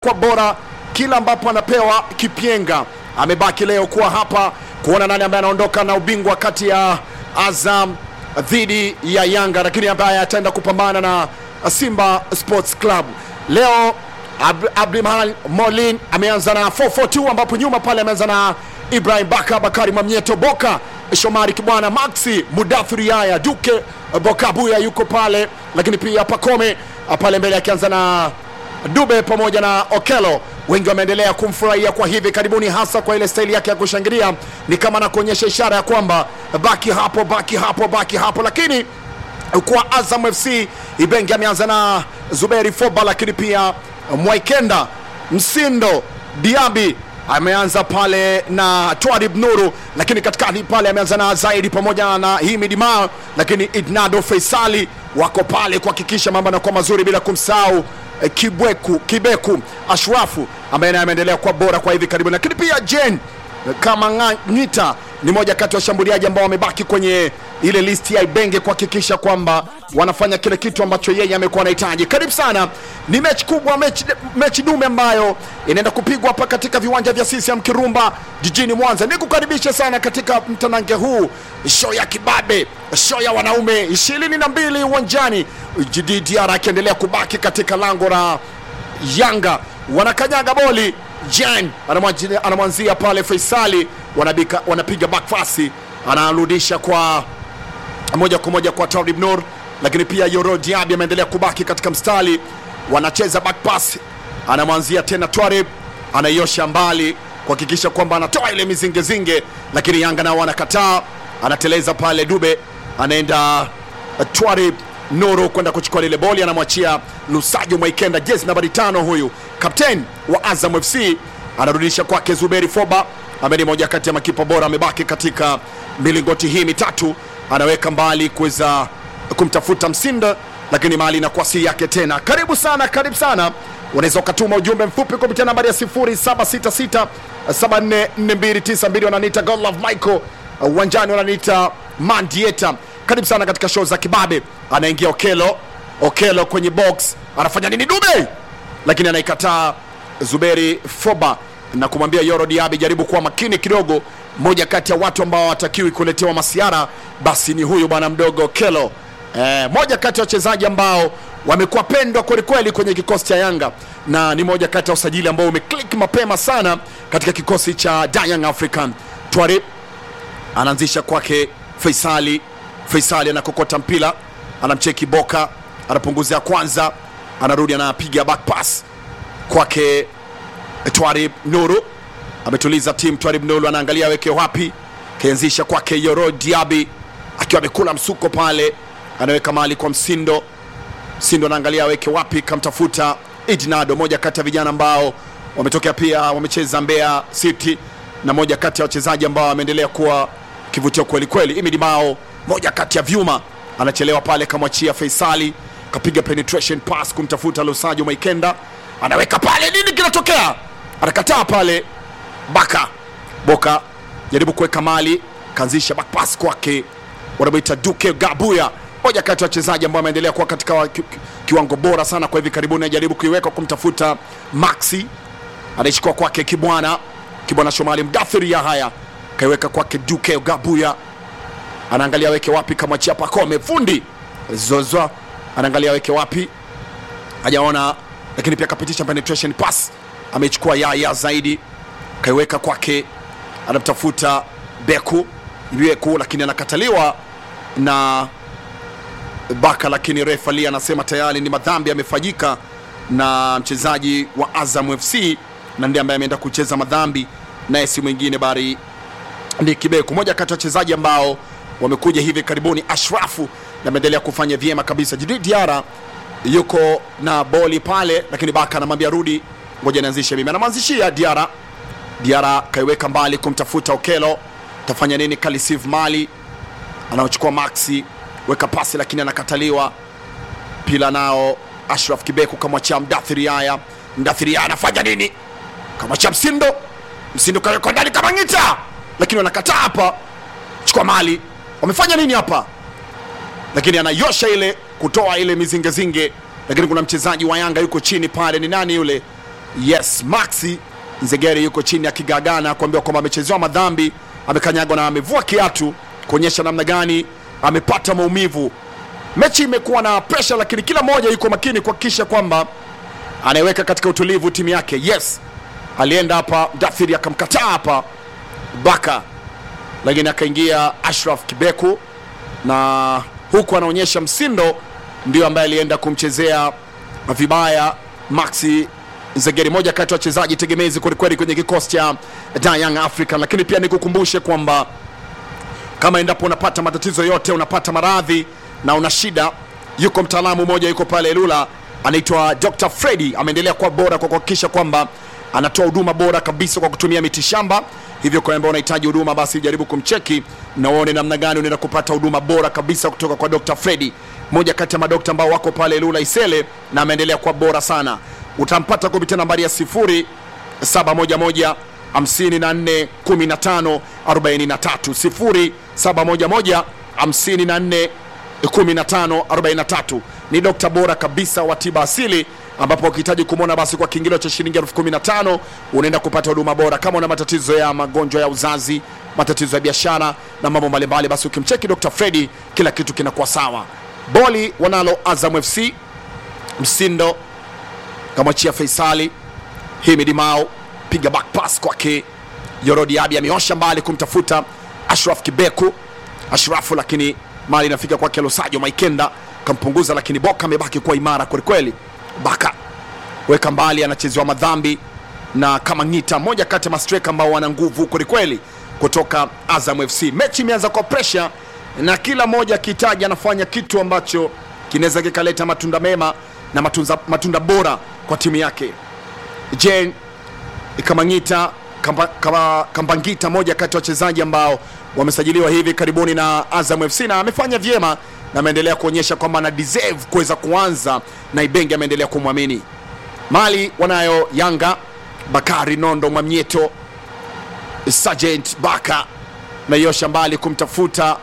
kwa bora kila ambapo anapewa kipyenga. Amebaki leo kuwa hapa kuona nani ambaye anaondoka na ubingwa kati ya Azam dhidi ya Yanga, lakini ambaye ataenda kupambana na Simba Sports Club leo. Ab Abdulrahman Molin ameanza na 442 ambapo nyuma pale ameanza na Ibrahim Baka, Bakari Mamnyeto, Boka Shomari Kibwana, Maxi Mudathiri, Yaya Duke Bokabuya yuko pale, lakini pia Pakome pale mbele akianza na Dube pamoja na Okelo. Wengi wameendelea kumfurahia kwa hivi karibuni, hasa kwa ile staili yake ya kushangilia, ni kama na kuonyesha ishara ya kwamba baki hapo, baki hapo, baki hapo. Lakini kwa Azam FC Ibenge ameanza na Zuberi Foba, lakini pia Mwaikenda Msindo Diaby ameanza pale na Twarib Nuru, lakini katikati pale ameanza na Zaidi pamoja na Himid Mao, lakini Idnado Faisali wako pale kuhakikisha mambo yanakuwa mazuri, bila kumsahau eh, Kibweku Kibeku Ashrafu ambaye naye ameendelea kuwa bora kwa hivi karibuni, lakini pia Jen kama Ngita ni moja kati ya washambuliaji ambao wamebaki kwenye ile listi ya Ibenge kuhakikisha kwamba wanafanya kile kitu ambacho yeye amekuwa anahitaji. Karibu sana, ni mechi kubwa, mechi, mechi dume ambayo inaenda kupigwa hapa katika viwanja vya CCM Kirumba jijini Mwanza. Nikukaribishe sana katika mtanange huu, show ya kibabe, show ya wanaume ishirini na mbili uwanjani, JDR akiendelea kubaki katika lango la Yanga, wanakanyaga boli Jan anamwanzia anamwanzia pale Faisali, wanabika, wanapiga back pass, anarudisha kwa moja kwa moja kwa Tarib Nur, lakini pia Yoro Diaby ameendelea kubaki katika mstari, wanacheza back pass, anamwanzia tena Twarib, anaiosha mbali kuhakikisha kwamba anatoa ile mizingezinge, lakini Yanga nao wanakataa, anateleza pale Dube, anaenda Twarib Nuru kwenda kuchukua lile boli, anamwachia Lusajo Mwaikenda, jezi nambari tano, huyu kapteni wa Azam FC anarudisha kwake Zuberi Foba ambaye ni moja kati ya makipa bora, amebaki katika milingoti hii mitatu, anaweka mbali kuweza kumtafuta Msinda, lakini mali inakuwa si yake tena. Karibu sana, karibu sana, unaweza ukatuma ujumbe mfupi kupitia nambari ya 0766 744292 wananiita Godlove Michael uwanjani, wananiita Mandieta. Karibu sana katika show za kibabe. Anaingia Okelo, Okelo kwenye box, anafanya nini Dube, lakini anaikataa Zuberi Foba na kumwambia Yoro Diaby, jaribu kuwa makini kidogo. Moja kati ya watu ambao hawatakiwi kuletewa masiara basi ni huyu bwana mdogo Okelo. Eh, moja kati ya wachezaji ambao wamekuwa pendwa kwelikweli kwenye kikosi cha Yanga na ni moja kati ya usajili ambao umeklik mapema sana katika kikosi cha Young African. Twari anaanzisha kwake Faisali Faisali anakokota mpira, anamcheki Boka, anapunguzia kwanza, anarudi anapiga back pass kwake Twarib Nuru, ametuliza timu. Twarib Nuru anaangalia aweke wapi, kaanzisha kwake Yoro Diaby akiwa amekula msuko pale, anaweka mali kwa Msindo. Msindo anaangalia aweke wapi, kamtafuta Idnado, moja kati ya vijana ambao wametokea pia wamecheza Mbeya City na moja kati ya wachezaji ambao wameendelea kuwa kivutio kweli kweli. Imidi Mao moja kati ya vyuma anachelewa pale, kamwachia Faisali, kapiga penetration pass kumtafuta Lusajo Maikenda, anaweka pale. Nini kinatokea? Anakataa pale. Baka Boka jaribu kuweka mali, kaanzisha back pass kwake, wanamwita Duke Gabuya, moja kati ya wachezaji ambao ameendelea kuwa katika wa, ki, kiwango bora sana kwa hivi karibuni. Anajaribu kuiweka kumtafuta Maxi, anaishikwa kwake Kibwana, Kibwana Shomali Mdathiri ya haya kaiweka kwake Duke Gabuya anaangalia weke wapi, kamwachia Pakome fundi Zozo anaangalia weke wapi, hajaona, lakini pia kapitisha penetration pass, amechukua Yaya zaidi, kaiweka kwake, anamtafuta Beku Beku, lakini anakataliwa na Baka, lakini refa Lee anasema tayari ni madhambi yamefanyika na mchezaji wa Azam FC na ndiye ambaye ameenda kucheza madhambi, naye si mwingine bali ni Kibeku, moja kati ya wachezaji ambao wamekuja hivi karibuni. Ashrafu ameendelea kufanya vyema kabisa. Jidi Diara yuko na boli pale, lakini Baka anamwambia rudi, ngoja nianzishe mimi. Anamwanzishia Diara. Diara kaiweka mbali kumtafuta Okelo, tafanya nini? Kalisiv Mali anaochukua Maxi, weka pasi, lakini anakataliwa. Pila nao Ashraf Kibeku kamwachia Mdathiri Yaya. Mdathiri Yaya anafanya nini? Kamwachia Msindo, Msindo kaweka ndani kama ngita, lakini wanakataa hapa. Chukua mali wamefanya nini hapa? Lakini anayosha ile kutoa ile mizingezinge, lakini kuna mchezaji wa Yanga yuko chini pale, ni nani yule? yes maxi nzegeri yuko chini akigagana kuambiwa kwamba amechezewa madhambi amekanyagwa na amevua kiatu kuonyesha namna gani amepata maumivu mechi imekuwa na presha lakini kila mmoja yuko makini kuhakikisha kwamba anaiweka katika utulivu timu yake yes alienda hapa mdathiri akamkataa hapa baka lakini akaingia ashraf kibeku na huku anaonyesha msindo ndio ambaye alienda kumchezea vibaya maxi zegeri moja kati ya wachezaji tegemezi kwelikweli kwenye kikosi cha Da Young African lakini pia nikukumbushe kwamba kama endapo unapata matatizo yote unapata maradhi na una shida yuko mtaalamu mmoja yuko pale lula anaitwa dr fredi ameendelea kuwa bora kwa kuhakikisha kwamba anatoa huduma bora kabisa kwa kutumia mitishamba hivyo kwa ambao unahitaji huduma basi jaribu kumcheki na uone namna gani unaenda kupata huduma bora kabisa kutoka kwa dr fredi moja kati ya madokta ambao wako pale lula isele na ameendelea kuwa bora sana utampata kupitia nambari ya sifuri 711 54 15 43 0711 54 15 43 ni dokta bora kabisa wa tiba asili ambapo ukihitaji kumwona basi kwa kiingilio cha shilingi elfu kumi na tano unaenda kupata huduma bora kama una matatizo ya magonjwa ya uzazi matatizo ya biashara na mambo mbalimbali basi ukimcheki dr fredi kila kitu kinakuwa sawa boli wanalo azam fc msindo kamwachia faisali himidi mao piga back pass kwake yorodi abi ameosha mbali kumtafuta ashraf kibeku ashrafu lakini mali inafika kwake losajo maikenda kampunguza lakini boka amebaki kuwa imara kwelikweli baka weka mbali anachezewa madhambi na kama ngita moja kati ya mastreka ambao wana nguvu kwelikweli kutoka azam fc mechi imeanza kwa presha na kila mmoja akihitaji anafanya kitu ambacho kinaweza kikaleta matunda mema na matunza, matunda bora kwa timu yake jen kamangita kamba, kamba, kambangita moja kati ya wachezaji ambao wamesajiliwa hivi karibuni na azam fc na amefanya vyema na ameendelea kuonyesha kwamba ana deserve kuweza kuanza na ibenge ameendelea kumwamini mali wanayo yanga bakari nondo mwamnyeto sergeant baka naiosha mbali kumtafuta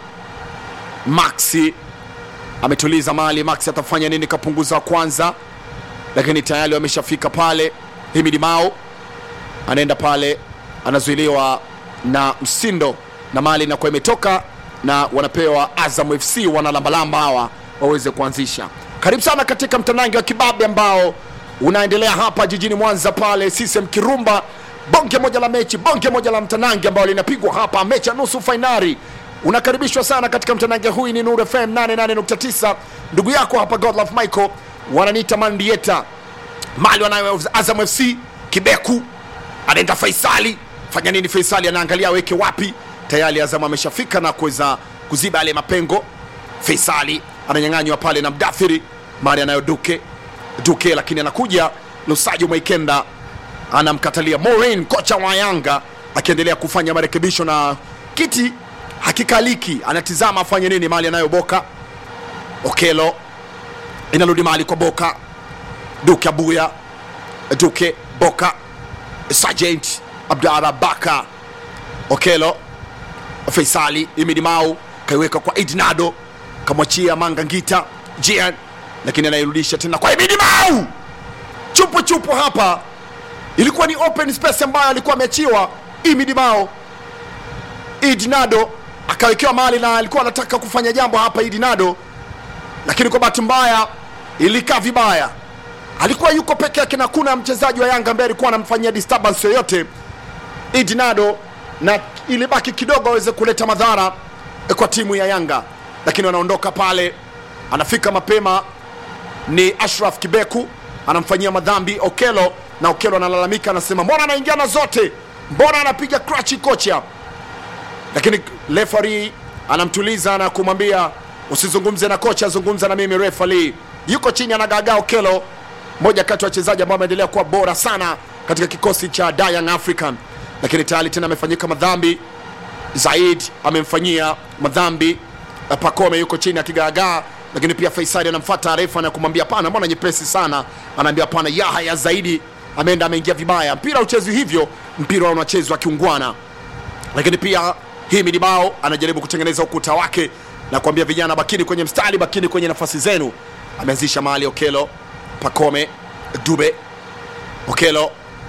maxi ametuliza mali maxi atafanya nini kapunguza wa kwanza lakini tayari wameshafika pale himidi mao anaenda pale anazuiliwa na msindo na mali inakuwa imetoka na wanapewa azam fc wanalambalamba hawa waweze kuanzisha karibu sana katika mtanangi wa kibabe ambao unaendelea hapa jijini mwanza pale sisem kirumba bonge moja la mechi bonge moja la mtanangi ambao linapigwa hapa mechi ya nusu fainali unakaribishwa sana katika mtanange huu ni nur fm 88.9 ndugu yako hapa godlove michael wananiita mandieta mali wanayo azam fc kibeku anaenda faisali fanya nini faisali anaangalia aweke wapi tayari azam ameshafika na kuweza kuziba yale mapengo faisali ananyang'anywa pale na mdathiri mali anayo duke duke lakini anakuja lusajo mwaikenda anamkatalia morin kocha wa yanga akiendelea kufanya marekebisho na kiti hakikaliki anatizama afanye nini mali anayo boka okelo inarudi mali kwa boka duke abuya duke boka sergeant abdara baka okelo faisali imidi mau kaiweka kwa idnado kamwachia manga ngita jian lakini anairudisha tena kwa imidi mau chupu chupu hapa ilikuwa ni open space ambayo alikuwa ameachiwa imidi mao idnado akawekewa mali na alikuwa anataka kufanya jambo hapa idnado lakini kwa bahati mbaya ilikaa vibaya alikuwa yuko peke yake na kuna mchezaji wa yanga ambaye alikuwa anamfanyia disturbance yoyote idnado na ilibaki kidogo aweze kuleta madhara kwa timu ya yanga lakini wanaondoka pale anafika mapema ni ashraf kibeku anamfanyia madhambi okelo na okelo analalamika anasema mbona anaingia na zote mbona anapiga krachi kocha lakini refari anamtuliza na kumwambia usizungumze na kocha zungumza na mimi refari yuko chini anagagaa okelo moja kati ya wachezaji ambao ameendelea kuwa bora sana katika kikosi cha Young African, lakini tayari tena amefanyika madhambi. Zaid amemfanyia madhambi Pakome, yuko chini akigaagaa, lakini pia Faisali anamfuata refa na kumwambia pana, mbona nyepesi sana? Anaambia pana, Yahya Zaidi ameenda ameingia vibaya. Mpira uchezwi hivyo, mpira unachezwa kiungwana. Lakini pia Himidi Bao anajaribu kutengeneza ukuta wake na kuambia vijana, bakini kwenye mstari, bakini kwenye nafasi zenu. Ameanzisha mahali Okelo Pakome Dube Okelo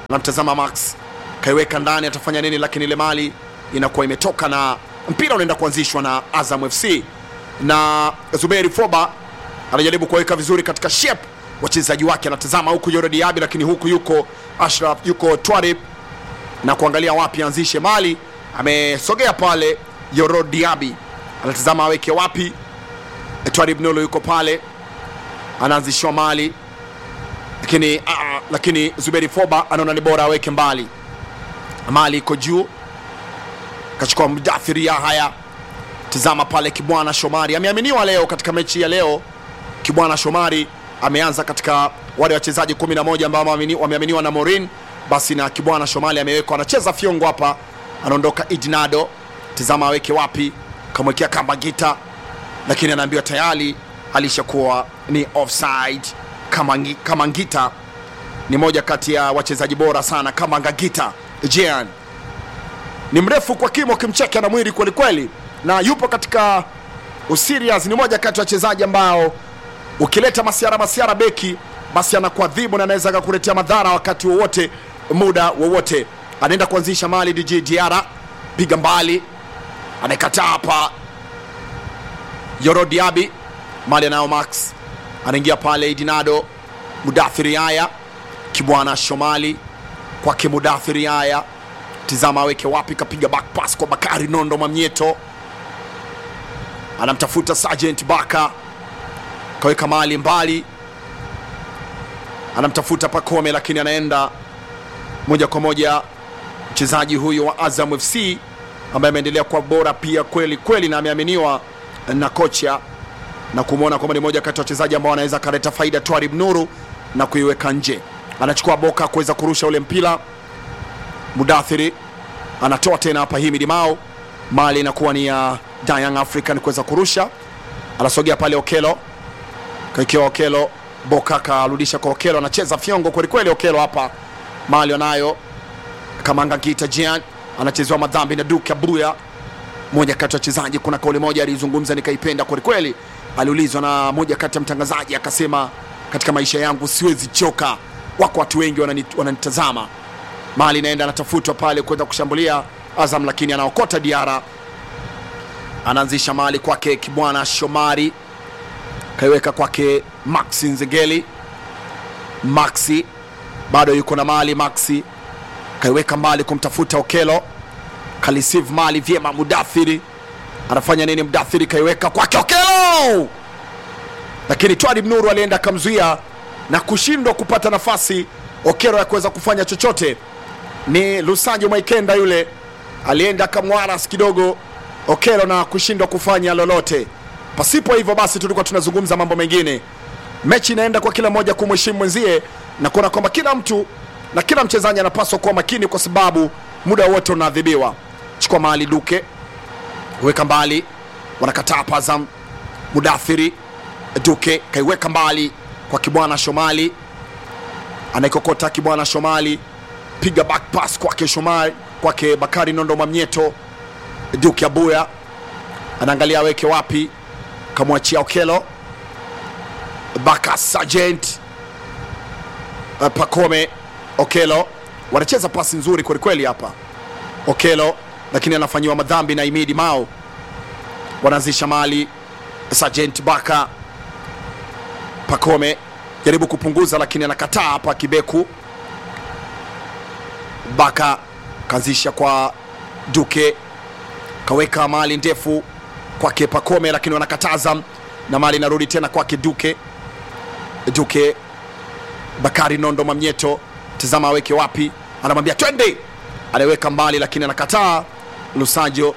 anamtazama Max, kaiweka ndani, atafanya nini? Lakini ile mali inakuwa imetoka na mpira unaenda kuanzishwa na Azam FC na Zuberi Foba anajaribu kuweka vizuri katika shape wachezaji wake, anatazama huku Yoro Diaby, lakini huku yuko Ashraf, yuko Twarib na kuangalia wapi anzishe mali. Amesogea pale Yoro Diaby, anatazama aweke wapi. Twarib Nolo yuko pale anaanzishiwa mali, lakini uh, lakini Zuberi Foba anaona ni bora aweke mbali. Mali iko juu, kachukua Mudathiri Yahaya. Tizama pale Kibwana Shomari ameaminiwa leo katika mechi ya leo. Kibwana Shomari ameanza katika wale wachezaji 11 ambao wameaminiwa na Morin, basi na Kibwana Shomari amewekwa, anacheza fiongo hapa, anaondoka Idnado. Tizama aweke wapi, kamwekea kamba gita, lakini anaambiwa tayari alishakuwa ni offside. Kama, kama Ngita ni moja kati ya wachezaji bora sana kama Ngagita Jean ni mrefu kwa kimo, kimcheke na mwili kwelikweli, na yupo katika userious. Ni moja kati ya wachezaji ambao ukileta masiara masiara beki basi anakuadhibu na anaweza akakuletea madhara wakati wowote muda wowote. Anaenda kuanzisha mali DJ Diara, piga mbali, anaikataa hapa Yoro Diaby, mali anayo Max, anaingia pale Idinado, Mudathiri Haya, Kibwana Shomali kwake Mudathiri Haya, tizama aweke wapi, kapiga back pass kwa Bakari Nondo Mamnyeto, anamtafuta Sergeant Baka kaweka mali mbali, anamtafuta Pakome, lakini anaenda moja kwa moja mchezaji huyu wa Azam FC ambaye ameendelea kuwa bora pia kweli kweli, na ameaminiwa na kocha na kumwona kwamba ni moja kati ya wachezaji ambao anaweza kaleta faida. Twarib Nuru na kuiweka nje, anachukua Boka kuweza kurusha ule mpira. Mudathiri anatoa tena hapa, Himidi Mao, mali inakuwa ni ya Young African kuweza kurusha, anasogea pale Okelo kaikiwa Okelo, Boka karudisha kwa Okelo, anacheza fyongo kwelikweli. Okelo hapa mali anayo Kamanga Gita Jean anachezewa madhambi na Duke Abuya, moja kati ya wachezaji. Kuna kauli moja alizungumza nikaipenda kwelikweli, aliulizwa na moja kati ya mtangazaji akasema, katika maisha yangu siwezi choka, wako watu wengi wananitazama. Mali inaenda anatafutwa pale kwenda kushambulia Azam, lakini anaokota Diara, anaanzisha mali kwake Kibwana Shomari kaiweka kwake Maxi Nzegeli. Maxi bado yuko na mali. Maxi kaiweka mbali kumtafuta Okelo, kalisive mali vyema. Mudathiri anafanya nini? Mudathiri kaiweka kwake Okelo, lakini Twalib Nuru alienda akamzuia na kushindwa kupata nafasi Okelo ya kuweza kufanya chochote. Ni Lusajo Mwaikenda yule alienda akamwaras kidogo Okelo na kushindwa kufanya lolote. Pasipo hivyo basi, tulikuwa tunazungumza mambo mengine. Mechi inaenda kwa kila mmoja kumheshimu mwenzie na kuona kwamba kila mtu na kila mchezaji anapaswa kuwa makini, kwa sababu muda wote unaadhibiwa. Chukua mali Duke, weka mbali, wanakataa Pazam. Mudathiri Duke kaiweka mbali kwa Kibwana Shomali, anaikokota Kibwana Shomali, piga back pass kwake Shomali, kwake Bakari Nondo Mamnyeto. Duke Abuya anaangalia aweke wapi kamwachia Okelo Baka Sergeant uh, Pakome Okelo wanacheza pasi nzuri kwelikweli hapa Okelo, lakini anafanyiwa madhambi na Imidi Mao. Wanaanzisha mali Sergeant Baka Pakome jaribu kupunguza, lakini anakataa hapa. Kibeku Baka kaanzisha kwa Duke, kaweka mali ndefu kwake Pakome, lakini wanakataza na mali inarudi tena kwake Duke. Duke Bakari Nondo Mamnyeto, tazama aweke wapi, anamwambia twende, anaweka mbali, lakini anakataa. Lusajo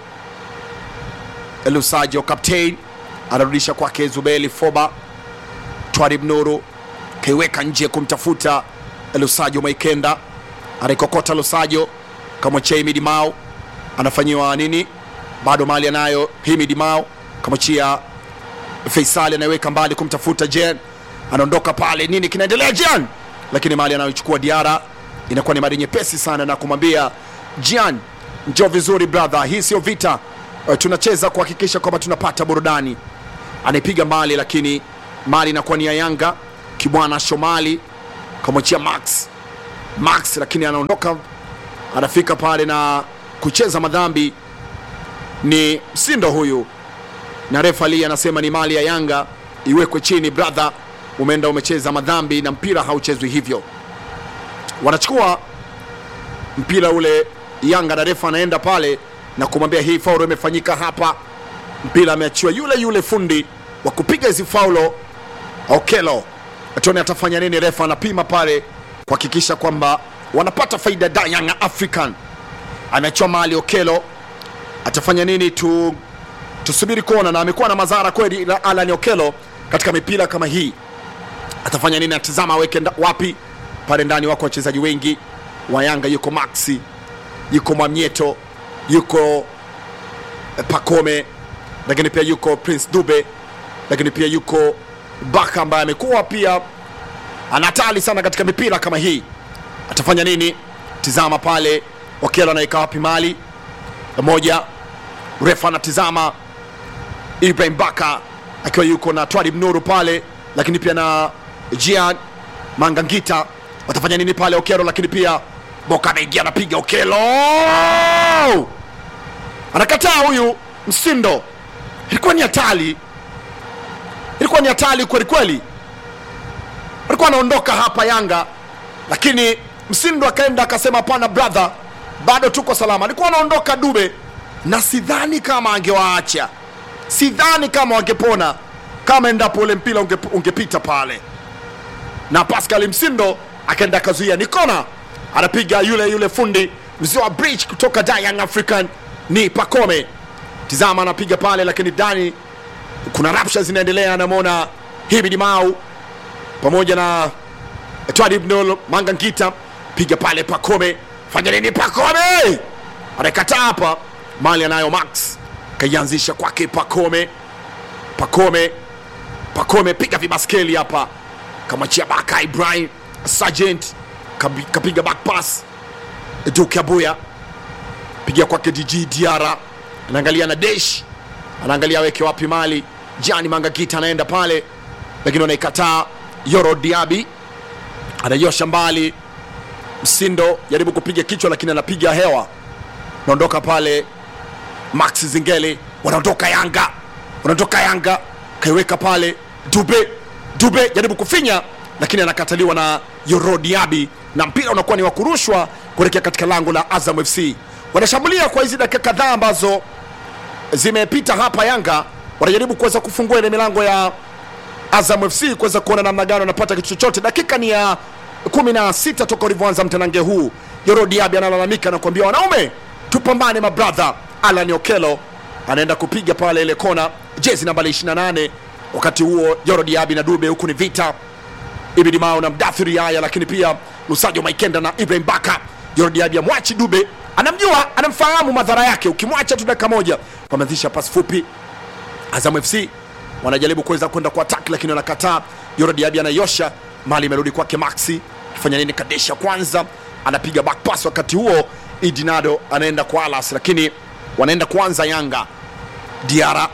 Lusajo captain anarudisha kwake Zubeli Foba. Twarib Nuru kaiweka nje kumtafuta Lusajo Mwaikenda, anaikokota Lusajo kamwachia Imidi Mao, anafanyiwa nini? Bado mali anayo Himidi Mao, kamwachia Faisali, anaiweka mbali kumtafuta Jen, anaondoka pale. Nini kinaendelea Jen? Lakini mali anayochukua Diara inakuwa ni mali nyepesi sana, na kumwambia Jan, njoo vizuri brother, hii sio vita, uh, tunacheza kuhakikisha kwamba tunapata burudani. Anaipiga mbali, lakini mali inakuwa ni ya Yanga. Kibwana Shomali kamwachia Max Max, lakini anaondoka anafika pale na kucheza madhambi ni Msindo huyu, na refa Ali anasema ni mali ya Yanga iwekwe chini. Brother, umeenda umecheza madhambi na mpira hauchezwi hivyo. Wanachukua mpira ule Yanga na refa anaenda pale na kumwambia hii faulo imefanyika hapa. Mpira ameachiwa yule yule fundi wa kupiga hizi faulo Okelo. Tuone atafanya nini. Refa anapima pale kuhakikisha kwamba wanapata faida da Young African. Ameachiwa mali Okelo, atafanya nini? Tu tusubiri kuona, na amekuwa na madhara kweli na Alan Okelo katika mipira kama hii. Atafanya nini? Atazama aweke nda- wapi pale ndani. Wako wachezaji wengi wa Yanga, yuko Maxi, yuko Mwamnyeto, yuko eh, Pakome, lakini pia yuko Prince Dube, lakini pia yuko Baka ambaye amekuwa pia anatali sana katika mipira kama hii. Atafanya nini? Tizama pale, Okelo anaika wapi mali moja, refa anatizama Ibrahim Baka akiwa yuko na Twalib Nuru pale, lakini pia na Jian Mangangita. Watafanya nini pale Okelo? Lakini pia Boka anaingia anapiga Okelo, anakataa huyu Msindo. Ilikuwa ni hatari, ilikuwa ni hatari kweli kweli. Alikuwa anaondoka hapa Yanga, lakini Msindo akaenda akasema, hapana brother, bado tuko salama. Alikuwa anaondoka Dube, na sidhani kama angewaacha sidhani kama wangepona kama endapo ule mpira unge, ungepita pale na Pascal Msindo akaenda akazuia ni kona, anapiga yule yule fundi mzee wa bridge kutoka Da Young African ni Pakome. Tizama anapiga pale, lakini ndani kuna rapsha zinaendelea. Anamwona Hibidi Mau pamoja na Twalib Nol Manga Ngita, piga pale Pakome, fanya nini Pakome? Anakataa hapa, mali anayo Max kaianzisha kwake Pakome, Pakome, Pakome piga vibaskeli hapa, kamachia Baka Ibrahim Sergeant kabi- kapiga back pass Duke Abuya piga kwake DG Diara, anaangalia na Desh, anaangalia aweke wapi mali. Jani Mangagita anaenda pale, lakini wanaikataa. Yoro Diaby anaiosha mbali, Msindo jaribu kupiga kichwa, lakini anapiga hewa, naondoka pale Max Zingeli wanaondoka Yanga, wanaondoka Yanga, kaiweka pale Dube, Dube jaribu kufinya, lakini anakataliwa na Yoro Diaby na mpira unakuwa ni wa kurushwa kuelekea katika lango la Azam FC. Wanashambulia kwa hizi dakika kadhaa ambazo zimepita hapa. Yanga wanajaribu kuweza kufungua ile milango ya Azam FC kuweza kuona namna gani wanapata kitu chochote. Dakika ni ya kumi na sita toka ulivyoanza mtanange huu. Yoro Diaby analalamika na kuambia wanaume, tupambane mabradha. Alan Okelo anaenda kupiga pale ile kona, jezi nambari 28. Wakati huo Yoro Diaby na Dube, huku ni vita Ibidi Mao na Mdathiri Yaya, lakini pia Lusajo Maikenda na Ibrahim Baka. Yoro Diaby amwachi Dube, anamjua anamfahamu madhara yake, ukimwacha tu dakika moja. Wameanzisha pasi fupi Azam FC wanajaribu kuweza kwenda kwa attack lakini wanakataa. Yoro Diaby anayosha mali, imerudi kwake Maxi. Kifanya nini? Kadesha kwanza anapiga back pass, wakati huo Idinado anaenda kwa Alas, lakini wanaenda kwanza Yanga. Diara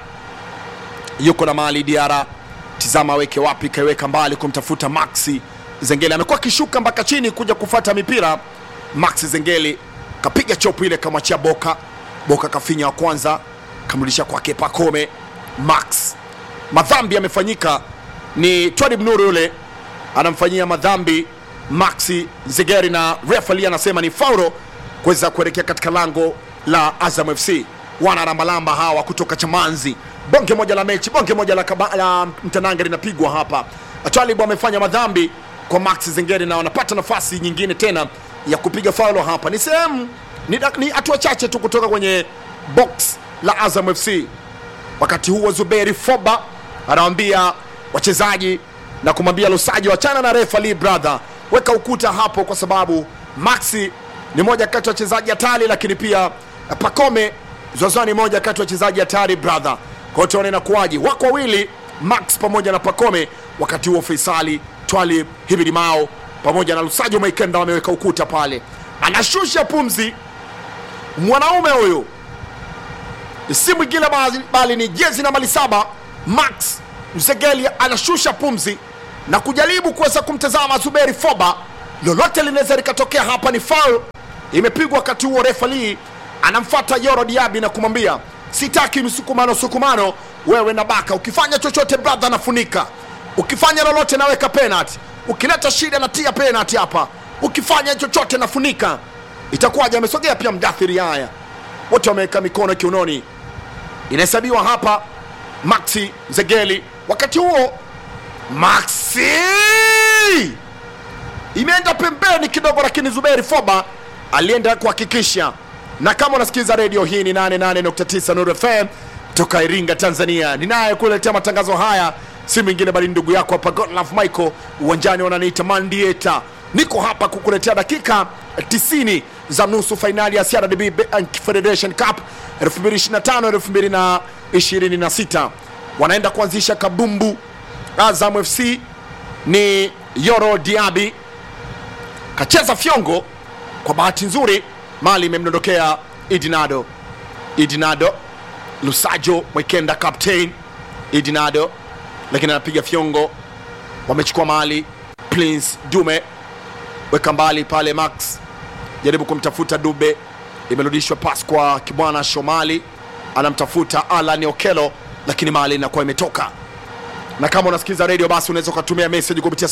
yuko na mali, Diara tizama aweke wapi, kaiweka mbali kumtafuta Maxi Zengeli. Amekuwa akishuka mpaka chini kuja kufata mipira. Maxi Zengeli kapiga chopu ile, kamwachia Boka. Boka kafinya wa kwanza, kamrudisha kwake Pakome. Max madhambi yamefanyika, ni Twalib Nuru yule anamfanyia madhambi Maxi Zegeri, na refali anasema ni faulo kuweza kuelekea katika lango la Azam FC. Wana rambalamba hawa kutoka Chamanzi, bonge moja la mechi, bonge moja la, kaba, la mtanange linapigwa hapa. Twalib amefanya madhambi kwa Max Zengeri na wanapata nafasi nyingine tena ya kupiga faulo hapa. Ni sehemu ni ni hatua chache tu kutoka kwenye box la Azam FC. Wakati huo Zuberi Foba anawambia wachezaji na kumwambia Lusaji, wachana na refa Lee brother, weka ukuta hapo, kwa sababu Maxi ni moja kati ya wachezaji hatari, lakini pia Pakome Zozoa ni moja kati ya wachezaji hatari brother. Kwa hiyo tuone inakuwaje, wako wawili Max pamoja na Pakome. Wakati huo Faisali Twali Hibidi Mao pamoja na Lusajo Maikenda wameweka ukuta pale, anashusha pumzi mwanaume huyu si mwingine bali, bali ni jezi nambari saba Max Mzegeli anashusha pumzi na kujaribu kuweza kumtazama Zuberi Foba lolote linaweza likatokea hapa. Ni foul imepigwa wakati huo, refali anamfuata Yoro Diaby na kumwambia sitaki msukumano sukumano, wewe na Baka, ukifanya chochote brother nafunika, ukifanya lolote naweka penalty, ukileta shida natia penalty hapa, ukifanya chochote nafunika. Itakuwaje? Amesogea pia Mdathiri. Haya, wote wameweka mikono kiunoni, inahesabiwa hapa Maxi Zegeli. Wakati huo Maxi imeenda pembeni kidogo, lakini Zuberi Foba alienda kuhakikisha. Na kama unasikiliza redio hii ni 88.9 Nuru FM toka Iringa, Tanzania, ninaye kuletea matangazo haya si mwingine bali ndugu yako hapa Godlove Michael, uwanjani wananiita Mandieta. Niko hapa kukuletea dakika 90 za nusu fainali ya CRDB Bank Federation Cup 2025 2026. Wanaenda kuanzisha kabumbu. Azam FC ni Yoro Diaby kacheza fyongo, kwa bahati nzuri mali imemdondokea Idinado. Idinado Lusajo Mwekenda captain Idinado, lakini anapiga fyongo, wamechukua mali. Prince Dume weka mbali pale, Max jaribu kumtafuta Dube, imerudishwa pas kwa Kibwana Shomali, anamtafuta Alan Okelo, lakini mali inakuwa imetoka na kama unasikiliza redio basi unaweza ukatumia message kupitia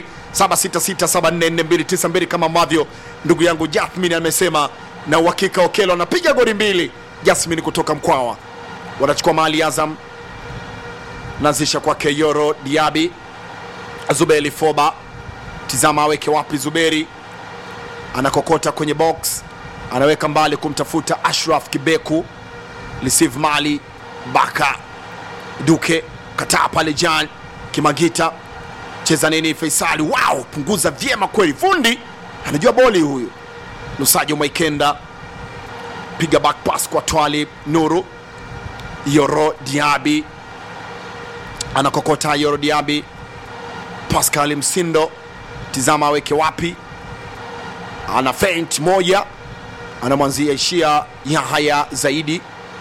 0766744292 kama ambavyo ndugu yangu Jasmine amesema, na uhakika Okelo anapiga goli mbili. Jasmine kutoka Mkwawa wanachukua mali Azam, naanzisha kwake Yoro Diaby, Zuberi Foba, tizama aweke wapi. Zuberi anakokota kwenye box, anaweka mbali kumtafuta Ashraf Kibeku, receive mali Baka Duke kataa pale Jan Kimagita cheza nini Faisali, wow, punguza vyema kweli, fundi anajua boli huyu. Lusajo Maikenda piga back pass kwa Twali Nuru. Yoro Diaby anakokota, Yoro Diaby, Pascal Msindo, tizama aweke wapi, ana feint moja, anamwanzia ishia Yahaya zaidi.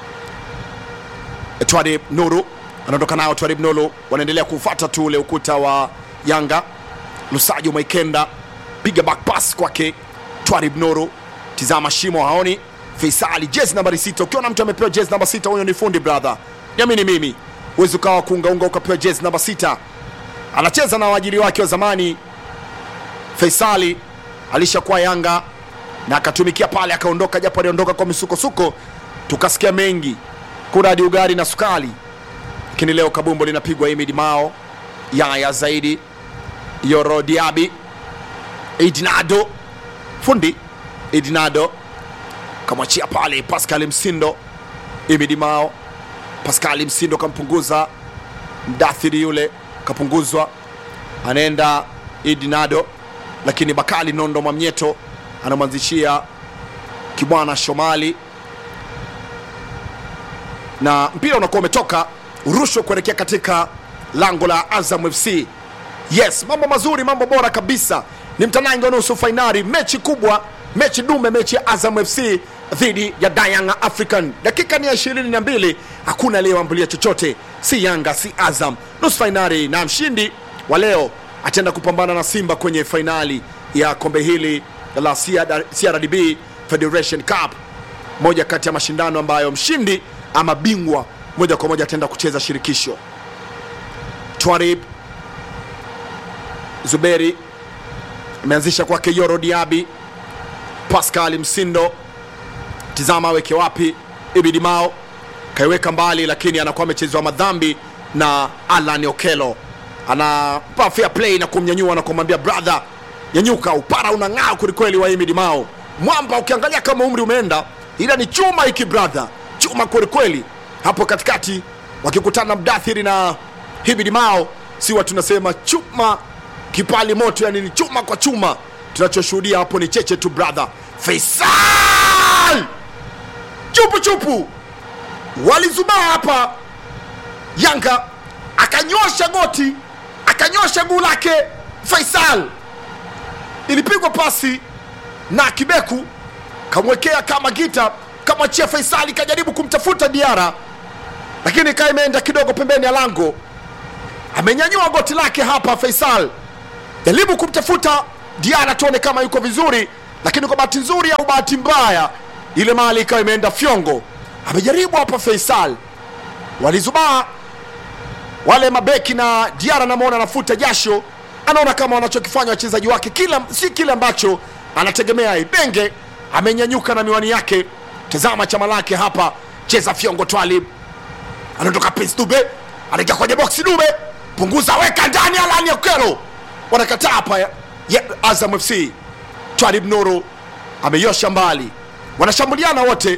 Twali Nuru anaondoka nao Twarib Nolo, wanaendelea kufuata tu ule ukuta wa Yanga. Lusajo Maikenda piga back pass kwake Twarib Noro, tizama shimo haoni. Faisali jezi nambari sita. Ukiona mtu amepewa jezi namba sita, huyo ni fundi brother, niamini mimi. Huwezi ukawa kuungaunga ukapewa jezi namba sita. Anacheza na waajiri wake wa zamani. Faisali alishakuwa Yanga na akatumikia pale, akaondoka, japo aliondoka kwa misukosuko, tukasikia mengi kuna hadi ugari na sukari lakini leo kabumbo linapigwa Imid Mao, Yaya zaidi, Yoro Diaby, Idinado fundi Idinado kamwachia pale Pascal Msindo, Imid Mao, Pascal Msindo kampunguza mdathiri yule, kapunguzwa, anaenda Idinado, lakini Bakali Nondo Mwamnyeto anamwanzishia Kibwana Shomali na mpira unakuwa umetoka urushwe kuelekea katika lango la Azam FC. Yes, mambo mazuri, mambo bora kabisa. Ni mtanange wa nusu fainali, mechi kubwa, mechi dume, mechi ya Azam FC dhidi ya Young African. Dakika ni ya ishirini na mbili, hakuna aliyeambulia chochote, si Yanga si Azam. Nusu fainali na mshindi wa leo ataenda kupambana na Simba kwenye fainali ya kombe hili la CRDB Federation Cup, moja kati ya mashindano ambayo mshindi ama bingwa moja kwa moja ataenda kucheza shirikisho. Twarib Zuberi ameanzisha kwake Yoro Diaby, Pascal Msindo, tizama aweke wapi. Ibidi Mao kaiweka mbali, lakini anakuwa amechezewa madhambi na Alan Okelo, anampa fair play na kumnyanyua na kumwambia brother, nyanyuka, upara unang'aa kwelikweli wa Ibidi Mao. Mwamba ukiangalia kama umri umeenda, ila ni chuma hiki brother, chuma kwelikweli hapo katikati wakikutana Mdathiri na Hibidi Mao, siwa tunasema chuma kipali moto, yani ni chuma kwa chuma. Tunachoshuhudia hapo ni cheche tu brother. Faisal chupu chupu walizubaa hapa, Yanga akanyosha goti akanyosha guu lake. Faisal ilipigwa pasi na Kibeku kamwekea kama gita kamwachia Faisali kajaribu kumtafuta Diara lakini kaa imeenda kidogo pembeni ya lango. Amenyanyua goti lake hapa Faisal, jaribu kumtafuta Diara tuone kama yuko vizuri, lakini kwa bahati nzuri au bahati mbaya ile mali ikawa imeenda fyongo. Amejaribu hapa Faisal, walizubaa wale mabeki na Diara namwona anafuta jasho, anaona kama wanachokifanya wachezaji wake kila si kile ambacho anategemea. Ibenge amenyanyuka na miwani yake, tazama chama lake hapa, cheza fyongo. Twalib anatoka Prince Dube, anaingia kwenye boksi. Dube punguza, weka ndani, Alani Okelo wanakataa hapa ya, ya Azam FC. Twalib Nuru ameyosha mbali, wanashambuliana wote.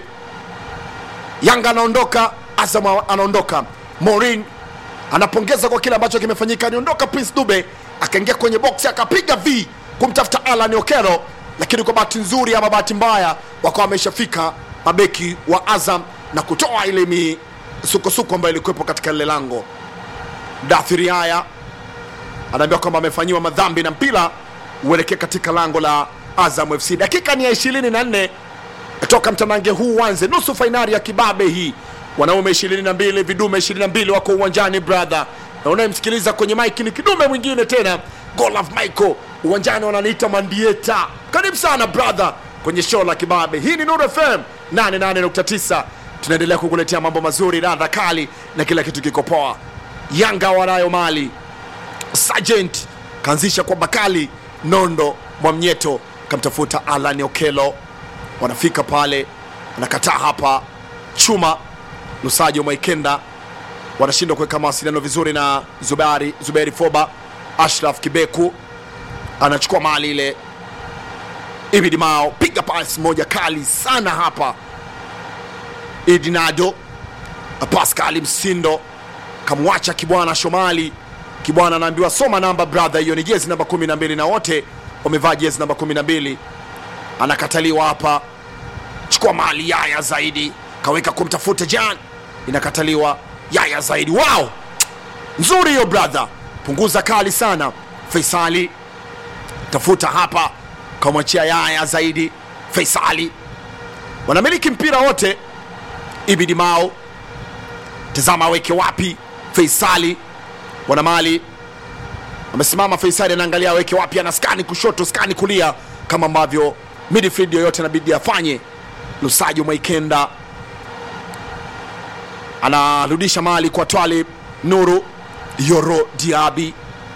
Yanga anaondoka, Azam anaondoka. Morin anapongeza kwa kile ambacho kimefanyika. Aniondoka Prince Dube akaingia kwenye boksi akapiga v kumtafuta Alan Okero, lakini kwa bahati nzuri ama bahati mbaya wakawa wameshafika mabeki wa Azam na kutoa ile misukosuko ambayo ilikuwepo katika lile lango. Dathiri haya anaambiwa kwamba amefanyiwa madhambi na mpira uelekee katika lango la Azam FC. Dakika ni ya 24 toka mtanange huu uanze, nusu fainali ya kibabe hii wanaume 22 vidume 22 wako uwanjani brother, na unayemsikiliza kwenye mike ni kidume mwingine tena, Golaf Michael uwanjani, wananiita Mandieta. Karibu sana brother kwenye show la kibabe. Hii ni Nuru FM 88.9, tunaendelea kukuletea mambo mazuri, radha kali na kila kitu kiko poa. Yanga wanayo mali, Sergeant kaanzisha kwa Bakali Nondo Mwamnyeto, kamtafuta Alan Okelo, wanafika pale, anakataa hapa chuma Lusajo Mwaikenda wanashindwa kuweka mawasiliano vizuri na Zubari, Zuberi Foba. Ashraf Kibeku anachukua mali ile, Ibidi Mao piga pasi moja kali sana hapa, Idinado Pascal Msindo kamwacha Kibwana Shomali. Kibwana anaambiwa soma namba brother, hiyo ni jezi namba 12 na wote wamevaa jezi namba 12. Anakataliwa hapa, chukua mali Yaya zaidi kaweka kumtafuta Jan, inakataliwa. Yaya zaidi, wow, nzuri hiyo brother, punguza kali sana. Faisali tafuta hapa, kamwachia Yaya zaidi. Faisali wanamiliki mpira wote. Ibidi Mao tazama aweke wapi. Faisali wana mali, amesimama Faisali anaangalia aweke wapi, ana skani kushoto, skani kulia, kama ambavyo midfield yoyote inabidi afanye. Lusajo Mwaikenda anarudisha mali kwa Twalib Nuru Yoro Diaby,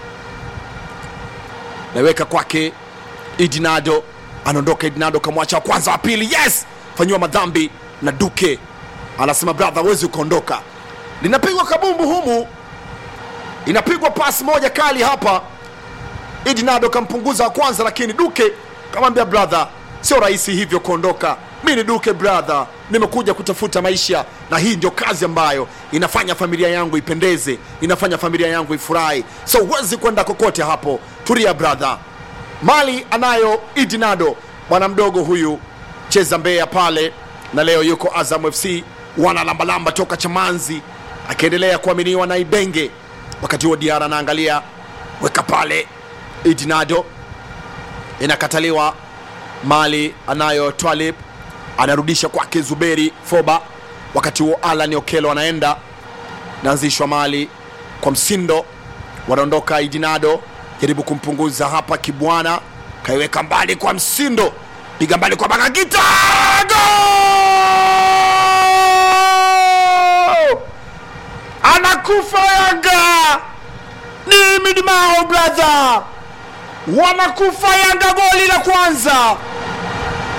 naweka kwake Idinado, anaondoka Idinado, kamwacha wa kwanza, wa pili, yes, fanyiwa madhambi na Duke. Anasema brother, wezi ukaondoka. Linapigwa kabumbu humu, inapigwa pasi moja kali hapa. Idinado kampunguza wa kwanza, lakini Duke kamwambia brother, sio rahisi hivyo kuondoka mi ni Duke brother, nimekuja kutafuta maisha, na hii ndio kazi ambayo inafanya familia yangu ipendeze, inafanya familia yangu ifurahi, so huwezi kwenda kokote hapo. Tulia brother. Mali anayo Idinado, bwana mdogo huyu, cheza Mbeya pale, na leo yuko Azam FC, wana lambalamba toka Chamanzi, akiendelea kuaminiwa na Ibenge. Wakati huo Diara anaangalia, weka pale Idinado, inakataliwa. Mali anayo Twalib anarudisha kwake Zuberi Foba. Wakati huo Alan Okelo anaenda naanzishwa mali kwa Msindo, wanaondoka Idinado, jaribu kumpunguza hapa. Kibwana kaiweka mbali kwa Msindo, piga mbali kwa Bagagita, go! Anakufa Yanga, ni midmao brother, wanakufa Yanga, goli la kwanza